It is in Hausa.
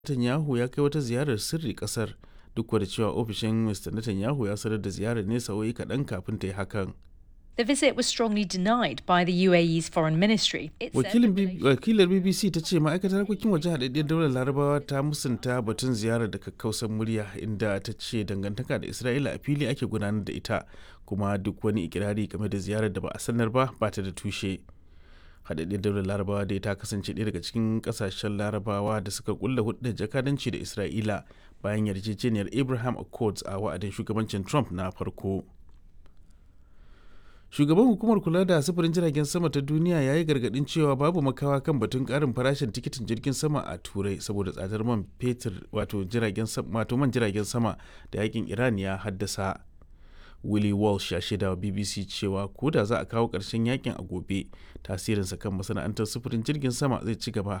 Netanyahu ya kai wata ziyarar sirri kasar duk da cewa ofishin Mr. Netanyahu ya sanar da ziyarar ne sa'o'i kaɗan kafin ta yi hakan. The visit was strongly denied by the UAE's foreign ministry. It said Wakilin the B- Wakilar BBC ta ce ma'aikatar harkokin waje haɗaɗɗiyar daular larabawa ta musanta batun ziyarar da kakkausan murya inda ta ce dangantaka da Isra'ila a fili ake gudanar da ita kuma duk wani ikirari game da ziyarar da ba a sanar ba ba ta da tushe. haɗaɗɗiyar daular larabawa dai ta kasance ɗaya daga cikin ƙasashen larabawa da suka kulla hudun jakadanci da isra'ila bayan yarjejeniyar abraham accords a wa'adin shugabancin trump na farko shugaban hukumar kula da sufurin jiragen sama ta duniya ya yi gargaɗin cewa babu makawa kan batun ƙarin farashin tikitin jirgin sama a turai saboda tsadar man fetur wato jiragen wato man jiragen sama da yakin iran ya haddasa Willie Walsh ya shaida wa BBC cewa ko da za a kawo ƙarshen yakin a gobe tasirinsa kan masana'antar sufurin jirgin sama zai ci gaba